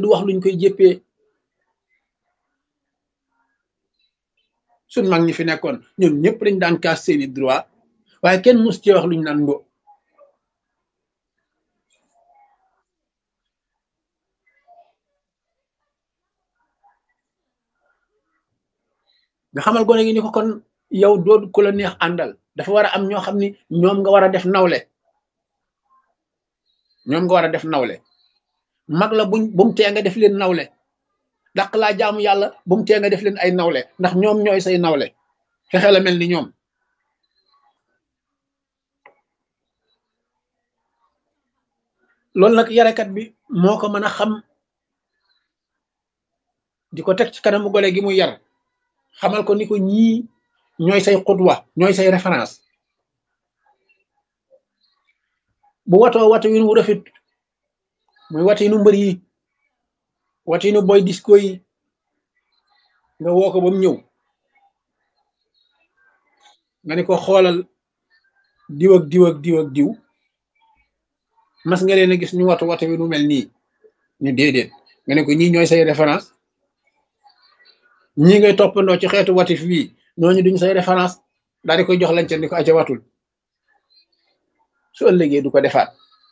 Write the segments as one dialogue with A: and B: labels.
A: du wax luñ koy jéppee suñ mag ñi fi nekkoon ñoom ñëpp dañ daan kaas seeni droit waaye kenn mus ci wax luñ naan mbo nga xamal gone gi ni ko kon yow doo ku la neex àndal dafa war a am ñoo xam ni ñoom nga war a def nawle ñoom nga war a def nawle mag la buñ bu mu tee nga def leen nawle dàq laa jaamu yàlla bu mu tee nga def leen ay nawle ndax ñoom ñooy say nawle fexe la mel ni ñoom loolu nag yarekat bi moo ko mën a xam di ko teg ci kanamu gole gi mu yar xamal ko ni ko ñii ñooy say xutwa ñooy say référence bu watoo watu wi nu rafet muy watu nu mbër yi watu nu boy disco yi nga woo ko ba mu ñëw nga ni ko xoolal diw ak diw ak diw ak diw mas nga leen a gis ñu watu watu wi nu mel nii ñu déedéet nga ne ko ñii ñooy say référence ñii ngay toppandoo ci xeetu watif wii ñooñu duñ say référence daal di koy jox lañ ca ni ko aca watul su ëllëgee du ko defaat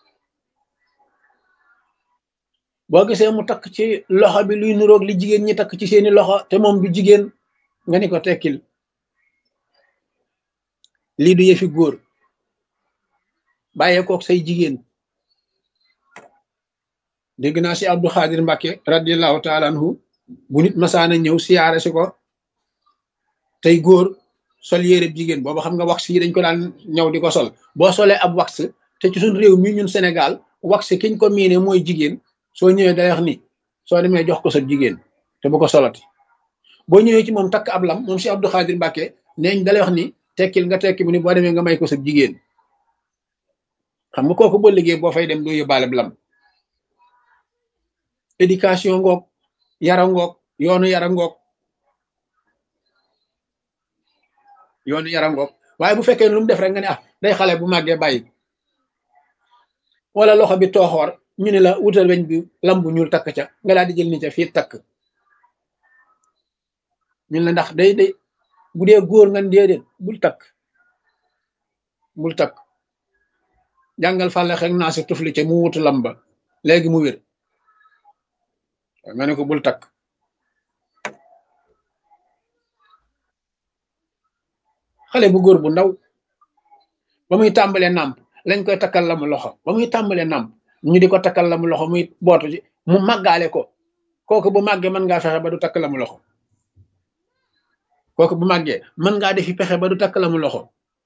A: boo gisee mu takk ci loxo bi luy nuroog li jigéen ñi takk ci seeni loxo te moom du jigéen nga ni ko tekkil lii du yëfi góor bàyyee kook say jigéen dégg naa si Abdou Khadir Mbacke radiallahu taala anhu bu nit masaana ñëw siyaare si ko tey góor sol yére jigéen booba xam nga wax yi dañ ko daan ñëw di ko sol boo solee ab wax te ci suñ réew mi ñun Sénégal wax kiñ ko miine mooy jigéen soo ñëwee day wax ni soo demee jox ko sa jigéen te bu ko solati boo ñëwee ci moom takk ab lam moom si Abdou Khadir Mbacke neeñ dalay wax ni tekkil nga tekki bu ni boo demee nga may ko sa jigéen xam nga kooku boo liggéey boo fay dem doo yóbbaale lam éducation ngoog yara ngoog yoonu yara ngoog yoonu yara ngoog waaye bu fekkee lu mu def rek nga ne ah day xale bu màggee bàyyi wala loxo bi tooxoor ñu ne la wutal weñ bi lam bu ñuul takk ca nga daal di jël ni ca fii takk ñun la ndax day day bu dee góor nga déedéet bul takk bul takk jàngal fàlle xek naa si tufli ca mu wutu lam ba léegi mu wér nga ne ko bul takk xale bu góor bu ndaw ba muy tàmbalee nàmp lañ koy takkal la mu loxo ba muy tàmbalee nàmp ñu di ko takkal la mu loxo muy bootu ci mu màggaale ko kooku bu màggee mën ngaa fexe ba du takk la mu loxo kooku bu màggee mën ngaa defi pexe ba du takk la mu loxo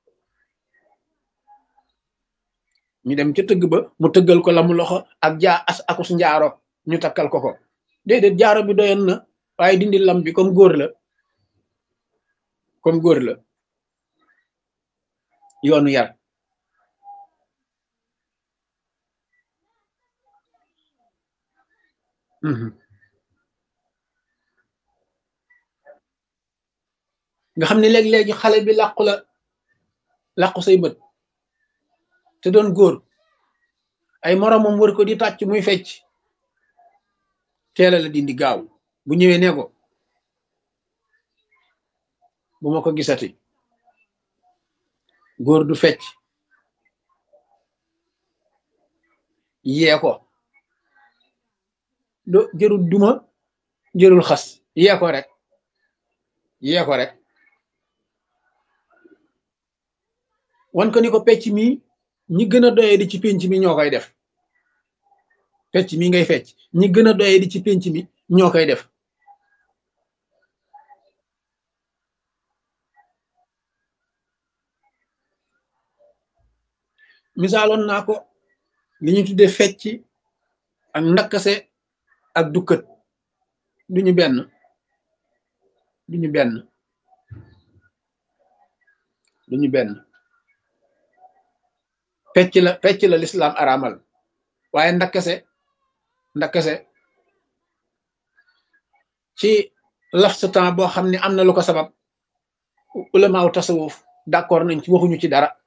A: ñu dem ca tëgg ba mu tëggal ko la mu loxo ak jaa as akus njaaro ñu takkal ko ko déedéet jaaro bi doyoon na waaye dindi lam bi comme góor la comme góor la yoonu yar nga xam ne léeg-léegi xale bi làqu la làqu say bët te doon góor ay moromam wër ko di tàcc muy fecc teela la dindi gaaw bu ñëwee ne ko bu ma ko gisati góor du fecc yee ko do jërul duma jërul xas yee ko rek yee ko rek wan ko ni ko pecc mi ñi gën a doye di ci pénc mi ñoo koy def pecc mi ngay fecc ñi gën a doye di ci pénc mi ñoo koy def misaaloon naa ko li ñu tuddee fecc ak ndakkase ak dukkat duñu benn duñu benn duñu benn fecc la fecc la lislaam araamal waaye ndakkase ndakkase ci laf sa temps boo xam ne am na lu ko sabab ulamaaw tasawuf d'accord nañ ci waxuñu ci dara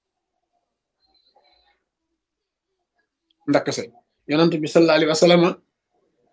A: ndakkase yonent bi sallallahu alayhi wa sallam